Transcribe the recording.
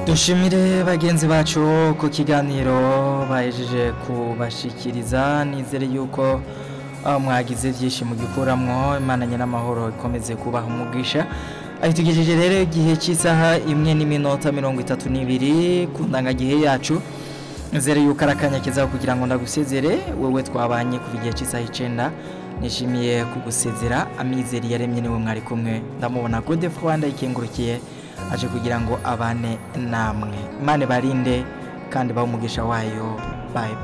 dushimire bagenzi bacu ku kiganiro bahejeje kubashikiriza nizere yuko ah, mwagize byinshi mugikuramwo imana nyiramahoro ikomeze kubaha umugisha aho tugejeje rero igihe cy'isaha imwe n'iminota mirongo itatu n'ibiri ku ndangagihe yacu nizere yuko ari akanya keza kugira ngo ndagusezere wowe twabanye kuva igihe cy'isaha icenda nishimiye kugusezera amizero yaremye niwe mwari kumwe ndamubona gode rwanda ikengurukiye aje kugira ngo abane namwe imana barinde kandi bahe umugisha wayo bayi